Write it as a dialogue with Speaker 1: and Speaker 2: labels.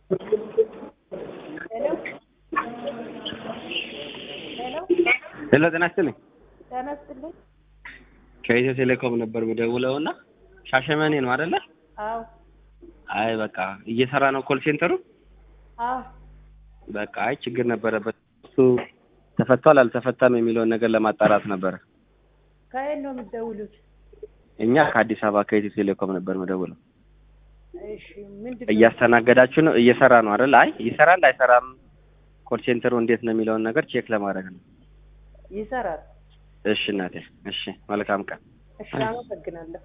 Speaker 1: ሄሎ ሄሎ
Speaker 2: ሄሎ ጤና ይስጥልኝ።
Speaker 1: ጤና ይስጥልኝ።
Speaker 2: ከኢትዮ ቴሌኮም ነበር የምደውለው እና ሻሸመኔ ነው አይደለ?
Speaker 1: አዎ
Speaker 2: አይ በቃ እየሰራ ነው ኮል ሴንተሩ።
Speaker 1: አዎ
Speaker 2: በቃ አይ ችግር ነበረበት እሱ ተፈቷል አልተፈታም የሚለውን ነገር ለማጣራት ነበረ።
Speaker 1: ከየት ነው የምትደውሉት?
Speaker 2: እኛ ከአዲስ አበባ ከኢትዮ ቴሌኮም ነበር የምደውለው።
Speaker 1: እሺ ምንድን ነው?
Speaker 2: እያስተናገዳችሁ ነው? እየሰራ ነው አይደል? አይ ይሰራል አይሰራም፣ ኮል ሴንተሩ እንዴት ነው የሚለውን ነገር ቼክ ለማድረግ ነው።
Speaker 1: ይሰራል።
Speaker 2: እሺ እናቴ፣ እሺ መልካም ቀን።
Speaker 1: እሺ አመሰግናለሁ።